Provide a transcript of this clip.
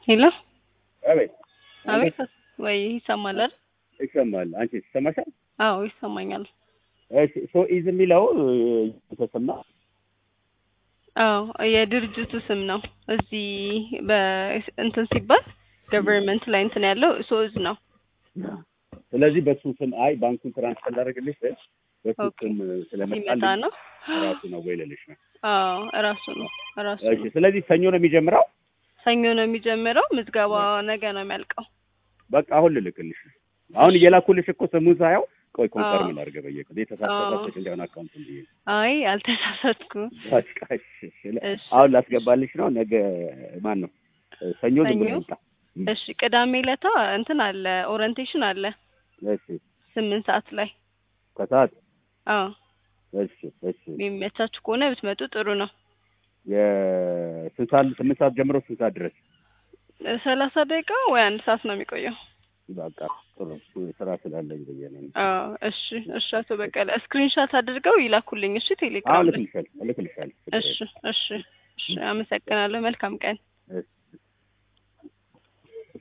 ሄሎ አቤት አቤት ወይ ይሰማል አይደል? ይሰማል። አንቺ ይሰማሻል? አዎ ይሰማኛል። እሺ ሶ ኢዝ የሚለው ተሰማ አዎ የድርጅቱ ስም ነው። እዚህ በእንትን ሲባል ገቨርንመንት ላይ እንትን ያለው ሶዝ ነው። ስለዚህ በሱ ስም አይ ባንኩን ትራንስፈር ላደርግልሽ በሱ ኦኬ። ስም ሲመጣ ስለመጣልኝ ነው። ራሱ ነው ወይ ልልሽ ነው። አዎ እራሱ ነው እራሱ እሺ ነው። ስለዚህ ሰኞ ነው የሚጀምረው። ሰኞ ነው የሚጀምረው። ምዝገባ ነገ ነው የሚያልቀው። በቃ አሁን ልልክልሽ ነው። አሁን እየላኩልሽ እኮ ስሙን ሳየው ቆይ ኮንፈርም አዎ። ላድርግ በየቀኑ የተሳሳተች እንዲሆን አካውንት እንዲህ አይ አልተሳሳትኩም። በቃ እሺ፣ እሺ። እሺ አሁን ላስገባልሽ ነው። ነገ ማን ነው ሰኞ ዝም ብሎ ሰኞ? ይምጣ። እሺ ቅዳሜ ለታ እንትን አለ ኦሪንቴሽን አለ እሺ ስምንት ሰዓት ላይ ከሰዓት አዎ እሺ እሺ የሚመቻችሁ ከሆነ ብትመጡ ጥሩ ነው። የስንት ሰዓት ስምንት ሰዓት ጀምሮ ስንት ሰዓት ድረስ ሰላሳ ደቂቃ ወይ አንድ ሰዓት ነው የሚቆየው። በቃ ጥሩ ስራ ስላለኝ ብዬ ነው። አዎ እሺ እሺ። አቶ በቀለ ስክሪንሻት አድርገው ይላኩልኝ። እሺ አዎ ቴሌግራም ላይ። እልክልሻለሁ እልክልሻለሁ። እሺ እሺ እሺ። አመሰግናለሁ። መልካም ቀን። እሺ